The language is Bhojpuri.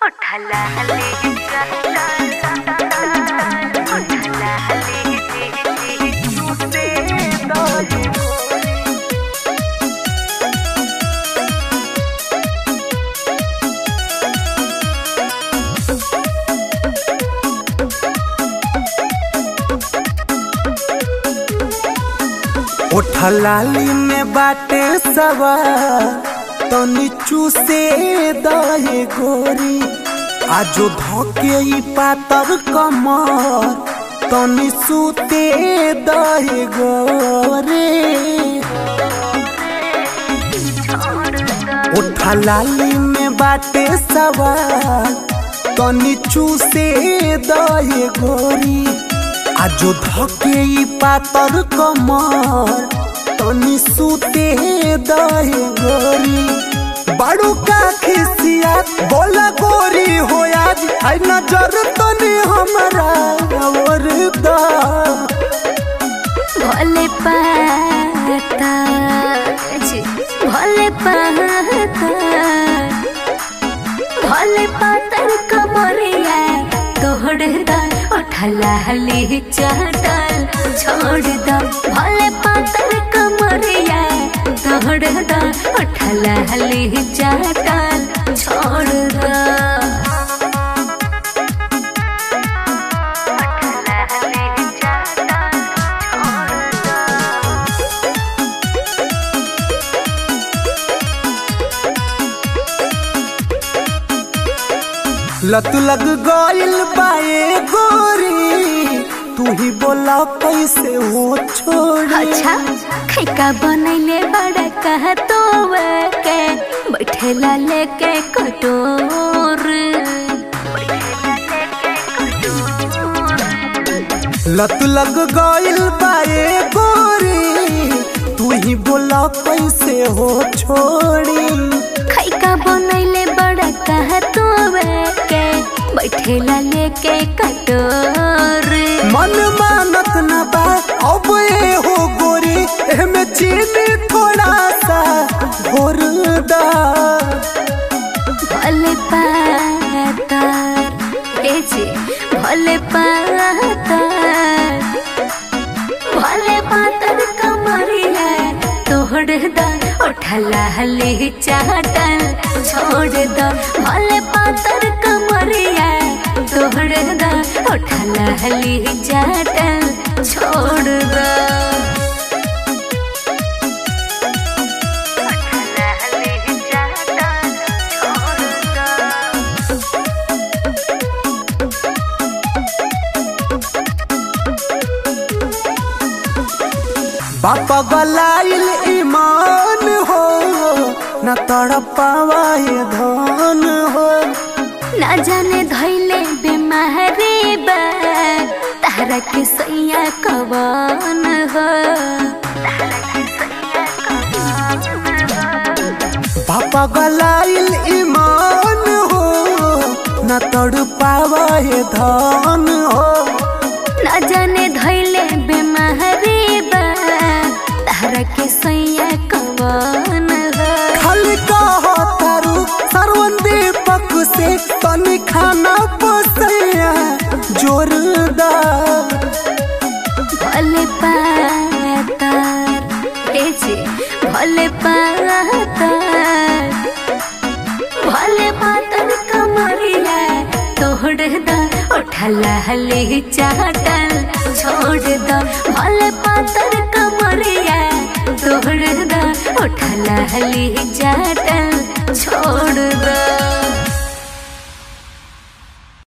उठला ले उठला ले झूठे दौड़े ओठलाली में बाटे सवा तो नीचू से दहे गोरी आजो धोके ई पातर कमर तो निसूते दहे गोरे ओठलाली में बाटे सवा तो नीचू से दहे गोरी आजो धके ई पातर कमर तनी सुते दहे गोरी बड़ू का खिसिया बोला गोरी हो आज आई नजर तनी हमरा और दा भोले पाता जी, भोले पाता भोले पातर कमरिया तोड़ दा उठला हली चाटल छोड़ दा भोले पातर कमरिया तोड़ दा उठला हली चाटल छोड़ दा उठला हली चाटल छोड़ दा लत लग गइल बाए गोरी तू ही बोला कैसे हो छोड़ी अच्छा खैका बनैले बड़ा कह तो के बैठेला लेके कटोर लत लग गइल बाए गोरी तू ही बोला कैसे हो छोड़ी खैका बनैले बड़ा कह तो के बैठेला लेके कटोर मन मानत न बा अब ए हो गोरी एमे चीनी थोड़ा सा घोर दा भले पातर ए जी भले पातर भले पातर कमरिया तोड़ दा उठला हली चाटल छोड़ दा भले पातर कमरिया तोड़ दा उठला हली चाटल छोड़ दा उठला हली चाटल छोड़ दा बापा गलाइल ईमान हो न तड़पावाए धन हो ना जाने धैले बीमारी बा तारा के सैया कवन हो बापा गलाइल ईमान हो न तड़पावाए धन हो ना जाने धैले बीमारी बा तारा के सैया कवन हो खाली कहो तारू सरवन दीपक से तनी खाना पोसैया जोरदार भले पातर ए जी भले पातर भले पातर कमरिया तोड़ दा उठला हली चाटल छोड़ दा भले पातर कमरिया तोड़ दा उठला हली चाटल